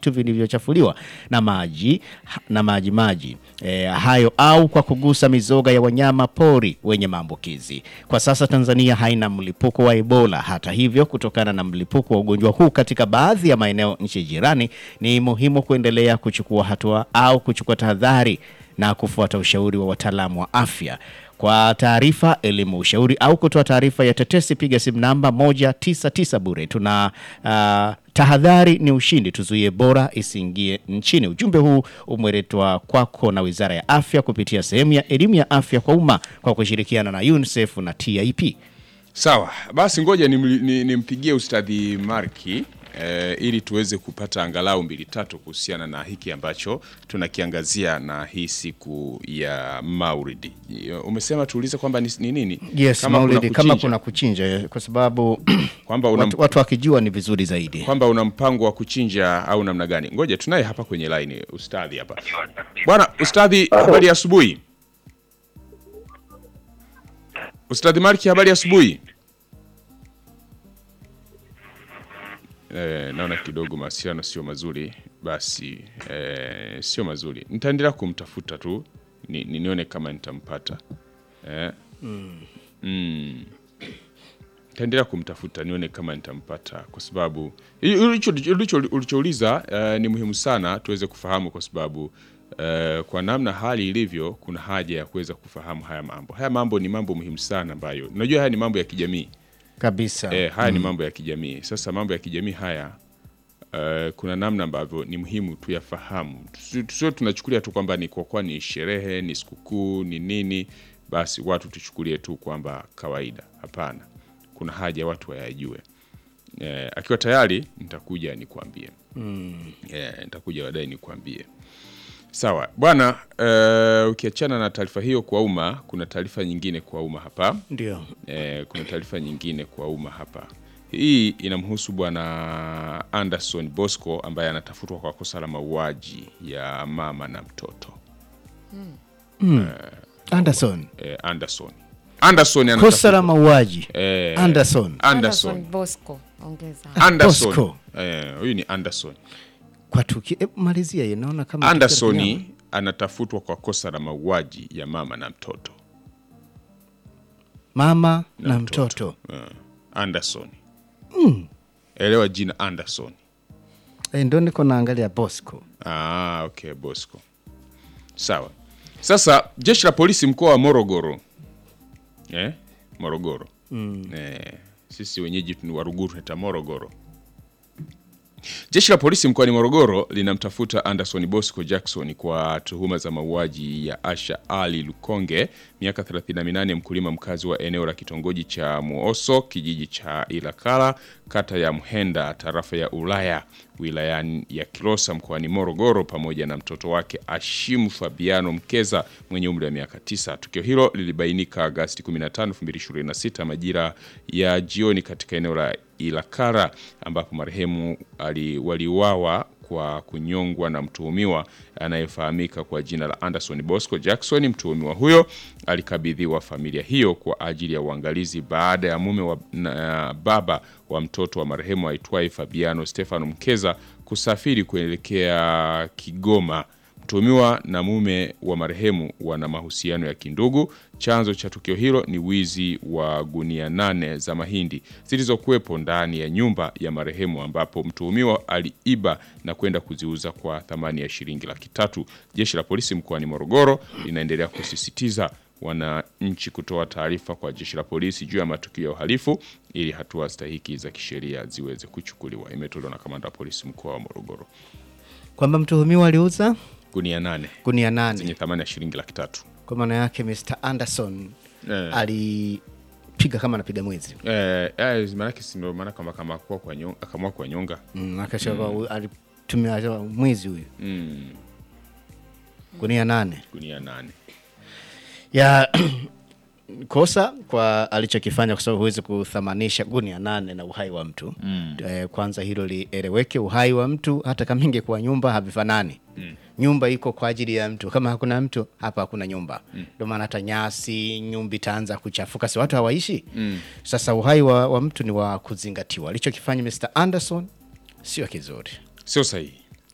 vitu vilivyochafuliwa na maji na maji maji e, hayo au kwa kugusa mizoga ya wanyama pori wenye maambukizi. Kwa sasa Tanzania haina mlipuko wa Ebola. Hata hivyo, kutokana na mlipuko wa ugonjwa huu katika baadhi ya maeneo nchi jirani, ni muhimu kuendelea kuchukua hatua au kuchukua tahadhari na kufuata ushauri wa wataalamu wa afya. Kwa taarifa, elimu, ushauri au kutoa taarifa ya tetesi, piga simu namba 199 bure. Tuna uh, tahadhari ni ushindi, tuzuie bora isiingie nchini. Ujumbe huu umeletwa kwako na Wizara ya Afya kupitia sehemu ya elimu ya afya kwa umma kwa kushirikiana na UNICEF na TIP. Sawa, basi ngoja nimli- ni- nimpigie Ustadhi Marki eh, ili tuweze kupata angalau mbili tatu kuhusiana na hiki ambacho tunakiangazia na hii siku ya Maulidi. Umesema tuulize kwamba ni ni nini? Yes, Kama kuna Maulidi, kama kuchinja. kuna kuchinja, kwa sababu kwamba una, watu, watu wakijua ni vizuri zaidi. kwamba una mpango wa kuchinja au namna gani? Ngoja tunaye hapa kwenye line ustadhi hapa. Bwana ustadhi, habari ya asubuhi. Ustadhi Marki, habari ya asubuhi. Eh, naona kidogo mawasiliano sio mazuri, basi eh, sio mazuri. Nitaendelea kumtafuta tu ni, ni nione kama nitampata eh. Mm. Nitaendelea kumtafuta nione kama nitampata, kwa sababu hi- ulicho- ulicho- ulichouliza eh, ni muhimu sana tuweze kufahamu, kwa sababu eh, kwa namna hali ilivyo, kuna haja ya kuweza kufahamu haya mambo. Haya mambo ni mambo muhimu sana ambayo unajua, haya ni mambo ya kijamii Kabisa. eh, haya ni mambo ya kijamii. Sasa mambo ya kijamii haya eh, kuna namna ambavyo ni muhimu tuyafahamu, Tusi- tusio tunachukulia tu kwamba ni kwa kuwa ni sherehe, ni sikukuu, ni nini, basi watu tuchukulie tu kwamba kawaida. Hapana, kuna haja watu wayajue. Eh, akiwa tayari nitakuja nikuambie. Eh, nitakuja baadaye nikuambie. Sawa bwana. Eh, ukiachana na taarifa hiyo kwa umma, kuna taarifa nyingine kwa umma hapa. Ndio. Eh, kuna taarifa nyingine kwa umma hapa. Hii inamhusu bwana Anderson Bosco ambaye anatafutwa kwa kosa la mauaji ya mama na mtoto. Anderson. Eh, Anderson. Anderson Kosa la anatafutwa. mauaji. Eh, Anderson. Anderson. Bosco ongeza. Anderson. Bosco. Eh, huyu ni Anderson. Kwa tuki e, malizia yeye naona kama tukio la Anderson kinyama. anatafutwa kwa kosa la mauaji ya mama na mtoto. mama na, mtoto, Eh, Anderson. Elewa jina Anderson. Eh, ndo niko naangalia Bosco. Ah, okay, Bosco. Sawa. Sasa jeshi la polisi mkoa wa Morogoro eh? Morogoro eh, sisi wenyeji ni Waruguru tunaita Morogoro. Jeshi la polisi mkoani Morogoro linamtafuta Anderson Bosco Jackson kwa tuhuma za mauaji ya Asha Ali Lukonge, miaka 38, mkulima mkazi wa eneo la kitongoji cha Muoso, kijiji cha Ilakala, kata ya Mhenda, tarafa ya Ulaya, wilayani ya Kilosa mkoani Morogoro, pamoja na mtoto wake Ashimu Fabiano Mkeza mwenye umri wa miaka 9. Tukio hilo lilibainika Agasti 15, 2026 majira ya jioni katika eneo la Ilakara ambapo marehemu ali- waliuawa kwa kunyongwa na mtuhumiwa anayefahamika kwa jina la Anderson Bosco Jackson. Mtuhumiwa huyo alikabidhiwa familia hiyo kwa ajili ya uangalizi baada ya mume wa na, baba wa mtoto wa marehemu aitwaye Fabiano Stefano Mkeza kusafiri kuelekea Kigoma. Mtuhumiwa na mume wa marehemu wana mahusiano ya kindugu. Chanzo cha tukio hilo ni wizi wa gunia nane za mahindi zilizokuwepo ndani ya nyumba ya marehemu, ambapo mtuhumiwa aliiba na kwenda kuziuza kwa thamani ya shilingi laki tatu. Jeshi la polisi mkoani Morogoro linaendelea kusisitiza wananchi kutoa taarifa kwa jeshi la polisi juu ya matukio ya uhalifu ili hatua stahiki za kisheria ziweze kuchukuliwa. Imetolewa na kamanda wa polisi mkoa wa Morogoro. Kwamba mtuhumiwa aliuza Gunia nane gunia zenye nane. thamani ya shilingi laki tatu. Kwa maana yake Mr. Anderson Eh. alipiga kama anapiga mwizi. Eh, eh, maanake si ndio maana kama kama kwa kwa nyonga, akaamua kwa nyonga. Mm, akasema alitumia mwizi huyu. Mm, Gunia nane. gunia nane. ya kosa kwa alichokifanya, kwa sababu huwezi kuthamanisha gunia nane na uhai wa mtu mm. E, kwanza hilo lieleweke. Uhai wa mtu hata kama ingekuwa nyumba havifanani mm. Nyumba iko kwa ajili ya mtu, kama hakuna mtu hapa hakuna nyumba. Ndio maana hata nyasi, nyumba itaanza kuchafuka, si watu hawaishi mm. Sasa uhai wa, wa mtu ni wa kuzingatiwa. Alichokifanya Mr. Anderson sio kizuri. Sio sahihi.